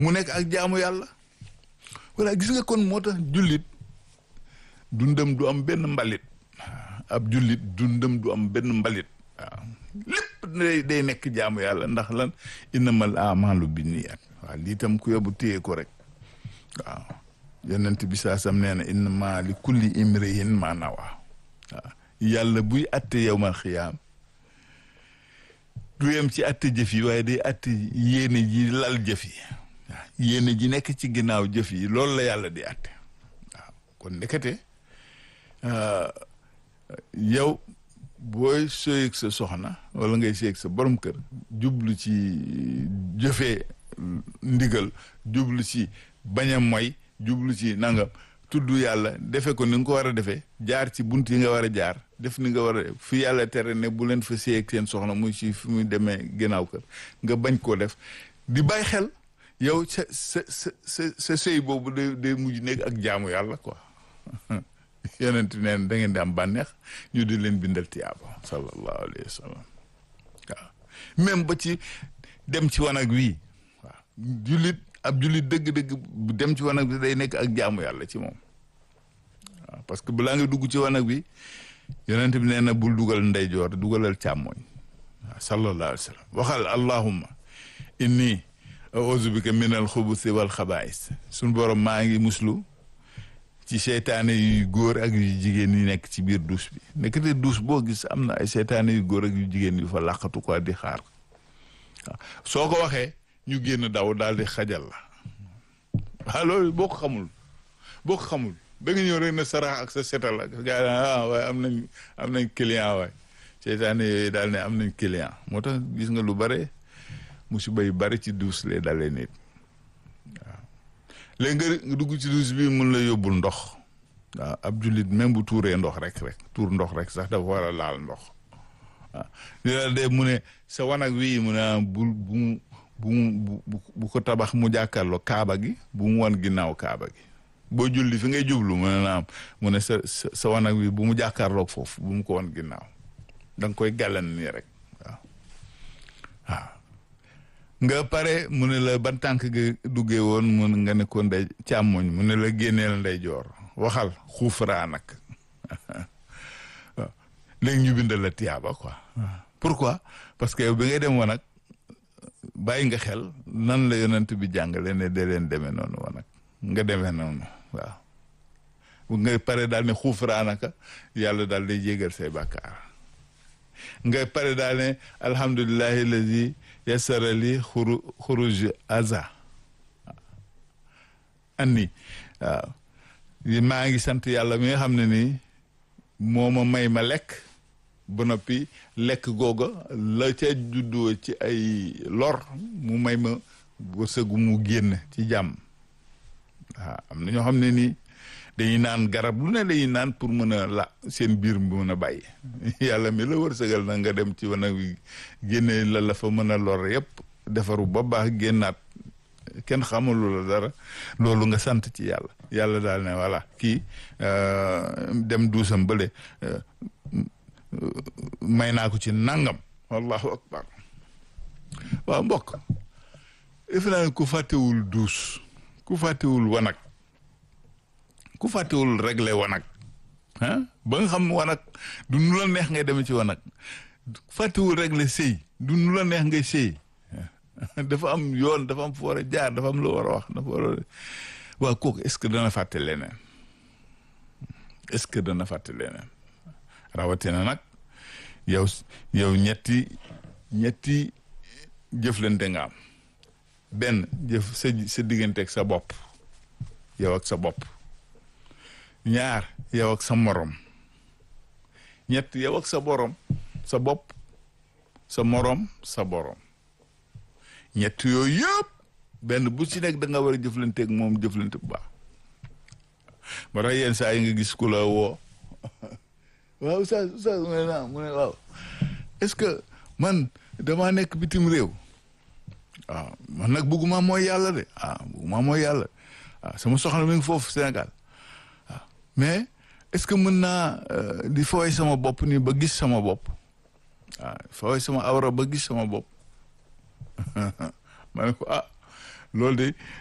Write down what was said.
mu nekk ak jaamu yàlla voilà gis nga kon moo tax jullit dundam du am benn mbalit ab jullit dundam du am benn mbalit waaw lépp day day nekk jaamu yàlla ndax lan innamal amalu binniyat waaw lii tam ku yóbbu téye ko rek waaw yonent bi saa sam nee na innama li kulli imrihin ma nawa waaw yàlla buy atte yowmal xiyaam du yem ci atte jëf yi waaye day atte yéene ji lal jëf yi waaw yéene ji nekk ci ginnaaw jëf yi loolu la yàlla di atte waaw kon ndekete yow booy sëyeeg sa soxna wala ngay sëyeeg sa borom kër jublu ci jëfee ndigal jublu ci bañ a moy jublu ci nangam tudd yàlla defe ko ni nga ko war a defee jaar ci bunt yi nga war a jaar def ni nga war a fi yàlla tere ne bu leen fa sëyeeg seen soxna muy ci fi muy demee ginnaaw kër nga bañ koo def di bàyyi xel yow sa sa sa sa sa sëy boobu day day mujj nekk ak jaamu yàlla quoi yonent neen da ngeen di am bànneex ñu di leen bindal tiyaaba sallallahu alayhi wa sallam waaw même ba ci dem ci wanag wii waaw jullit ab jullit dëgg-dëgg dem ci wanag bi day nekk ak jaamu yàlla ci moom waaw parce que balaa nga dugg ci wanag bi yonent bi nee na bul dugal ndeyjoor dugalal càmmooñ waaw sallallahu alayhi wa sallam waxal allahumma inni auzu bika min al xubusi wal xabaais suñ borom maa ngi muslu ci seytaane yu góor ak yu jigéen yi nekk ci biir douche bi nekkate douche boo gis am na ay seytaane yu góor ak yu jigéen yu fa làqatu quoi di xaar waaw soo ko waxee ñu génn daw daal di xajal la waaw loolu boo ko xamul boo ko xamul da nga ñëw rek na sarax ak sa setal ak gaa ah waaye am nañ am nañ client waay seytaane yooyu daal ne am nañ client moo tax gis nga lu bare musiba yu bari ci douche lay dalee nit léegi nga dugg ci douche bi mun la yóbbul ndox waaw ab jullit même bu tuuree ndox rek rek tuur ndox rek sax dafa war a laal ndox waaw li la de mu ne sa wanag wi mu ne bu bu bu bu ko tabax mu jàkkaarloo kaaba gi bu mu wan ginnaaw kaaba gi boo julli fi ngay jublu mu ne naam mu ne sa sa wanag wi bu mu jàkkaarloog foofu bu mu ko wan ginnaaw da nga koy gàllan nii rek waaw waaw nga pare mu ne la ban tànk nga duggee woon mun nga ne ko ndey càmmoñ mu ne la génneel ndey joor waxal xuufraa nag waaw léegi ñu bindal la tiyaaba quoi pourquoi parce que yow bi ngay dem wanag bàyyi nga xel nan la yonent bi jàngale ne de leen demee noonu wanag nga demee noonu waaw bu ngay pare daal ne xuufraa naka yàlla daal day jégal say bàkkaar nga pare daal ne alhamdulillahi lazi yasara li xuru xuruj aza anni waaw maa ngi sant yàlla mi nga xam ne nii moo ma may ma lekk ba noppi lekk googa la ca juddoo ci ay lor mu may ma wërsëgu mu génn ci jàmm waaw am na ñoo xam ne nii dañuy naan garab lu ne dañuy naan pour mën a la seen biir bi mën a bàyyi yàlla mi la wërsëgal na nga dem ci wanag wi génne la la fa mën a lor yépp defaru ba baax génnaat kenn xamalu la dara loolu nga sant ci yàlla yàlla daal ne voilà kii dem duusam bële may naa ko ci nangam wallahu akbar waaw mbokk defe naa ne ku fàttewul duus ku fàttewul wanag ku fàttewul réglé wanag ah ba nga xam wanag du nu la neex ngay demee ci wanag fàttewul réglé sëy du nu la neex ngay sëy dafa am yoon dafa am fu war a jaar dafa am lu war a wax dafa war a waaw kooku est-ce que dana fàtte leneen est-ce que dana fàtte leneen rawatina nag yow yow ñetti ñetti jëflante nga am benn jëf sa sa digganteeg sa bopp yow ak sa bopp ñaar yow ak sa morom ñett yow ak sa borom sa bopp sa morom sa borom ñett yooyu yëpp benn bu ci nekk da nga war a jëflanteeg moom jëflante bu baax ba tax yenn saa yi nga gis ku la woo waaw oustaz oustaz mu ne naa mu ne waaw est-ce que man damaa nekk bitim réew waaw man nag bëgguma mooy yàlla de ah bëgguma mooy yàlla waaw sama soxna mi ngi foofu Sénégal waaw mais est-ce que mën naa di fooy sama bopp nii ba gis sama bopp waaw fooy sama awra ba gis sama bopp ma ne ko ah loolu de